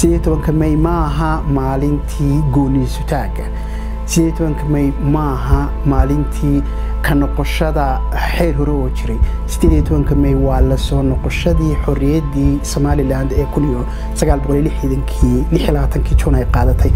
sideed tobanka may maaha maalintii gooniisutaaga sideed tobanka may maaha maalintii ka noqoshada xeer hore oo jiray sideed tobanka may waa la soo noqoshadii xorriyaddii somalilan ee kun iyo sagaal boqol iyo lixdankii lix iyo labaatankii juun ay qaadatay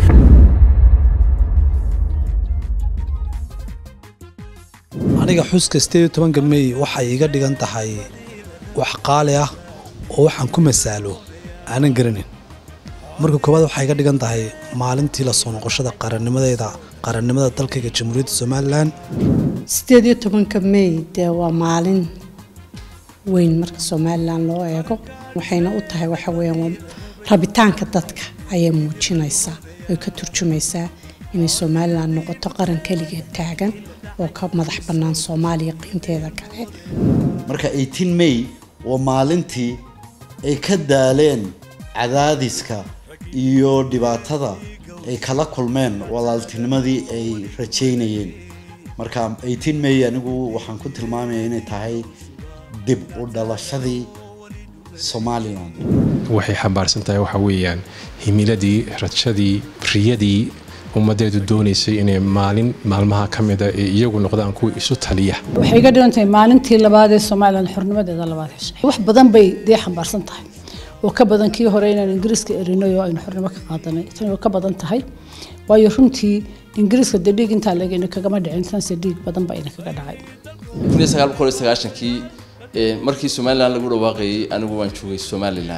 aniga xuska sideed tobanka mey waxay iga dhigan tahay wax qaali ah oo waxaan ku masaalo aanan garanin marka koowaad waxay iga dhigan tahay maalintii lasoo noqoshada qarannimadeeda qarannimada dalkayga jamhuuriyadda somalilan sideed iyo tobanka mey dee waa maalin weyn marka somalilan loo eego waxayna u tahay waxa weyaan rabitaanka dadka ayay muujinaysaa ay ka turjumaysaa inay somalilan noqoto qaran keligeed taagan oo ka madax bannaan soomaaliya qiinteeda kale marka may waa maalintii ay ka daaleen cadaadiska iyo dhibaatada ay kala kulmeen walaaltinimadii ay rajaynayeen marka may anigu waxaan ku tilmaamaya inay tahay dib u dhalashadii somalilan waxay xambaarsan tahay waxa weeyaan himiladii rajadii riyadii ummadeedu doonaysay inay maalin maalmaha ka mida ee iyagu noqdaan kuwa isu taliya waxay iga dhigan tahay maalintii labaad ee somalilan xornimadeeda labaad heshay wax badan bay dee xambaarsan tahay oo ka badan kii hore inaan ingiriiska erinay oo aynu xornimo ka qaadanay tani way ka badan tahay waayo runtii ingiriiska dee dhiig intaa lagayna kagama dhicin tanse dhiig badan baa ina kaga dhacay kii markii somalilan lagu dhawaaqayay anigu waan joogay somalilan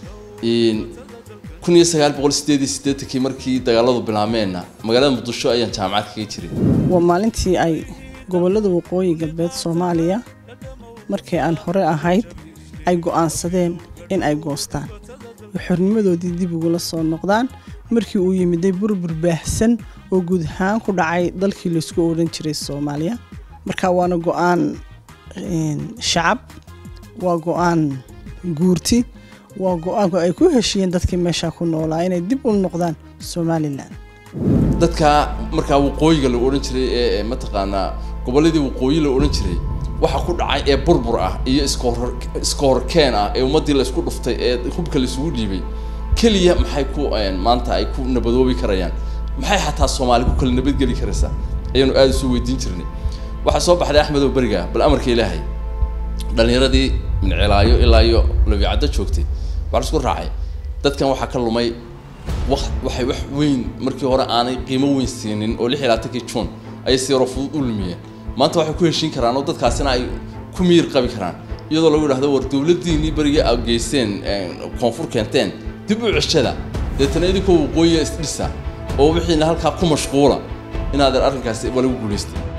kun iyo sagaal boqol sideed iyo siddeetankii markii dagaaladu bilaabmeenna magaalada muqdisho ayaan jaamacad kaga jiray waa maalintii ay gobollada waqooyi galbeed soomaaliya markii aan hore ahayd ay go'aansadeen in ay goostaan oo xornimadoodii dib ugula soo noqdaan markii uu yimiday burbur baahsan oo guud ahaan ku dhacay dalkii laysku odhan jiray soomaaliya marka waana go'aan shacab waa go'aan guurti waa go-aanku ay ku heshiiyeen dadkii meesha ku noolaa inay dib u noqdaan somalilan dadka markaa waqooyiga la odhan jiray ee mataqaanaa gobolladii waqooyi la odhan jiray waxa ku dhacay ee burbur ah iyo iska horkeen ah ee ummaddii laysku dhuftay ee hubka laysugu dhiibay keliya maxay ku maanta ay ku nabadoobi karayaan maxay xataa soomaali ku kala nabadgeli karaysaa ayaanu aada isu weydiin jirnay waxaa soo baxday axmed oo beriga bal amarka ilaahay dhallinyaradii mincilaayo ilaa iyo labiicaddo joogtay waxaa isku raacay dadkan waxaa ka lumay waxay wax weyn markii hore aanay qiimo weyn siinin oo lix iyo labaatankii juun ayay si yaroo fudud u lumiyeen maanta waxay ku heshiin karaan oo dadkaasina ay ku miyir qabi karaan iyadoo lagu yidhahdo war dowladdiinii beriga aad geysteen koonfur keenteen dib u ceshada deetana idinkoo waqooyiga isdhisa oo wixiina halkaa ku mashquula inaadan arrinkaasi waa lagu guulaystay